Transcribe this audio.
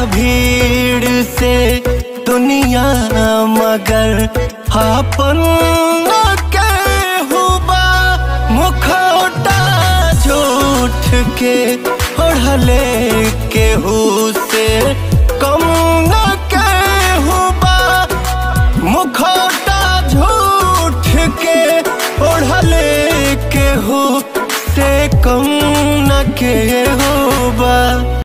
भीड़ से दुनिया मगर आपन के हुबा मुखौटा झूठ के ओढ़ले केहू से कम न के हुबा मुखौटा झूठ के ओढ़ले केहू से कम न के हुबा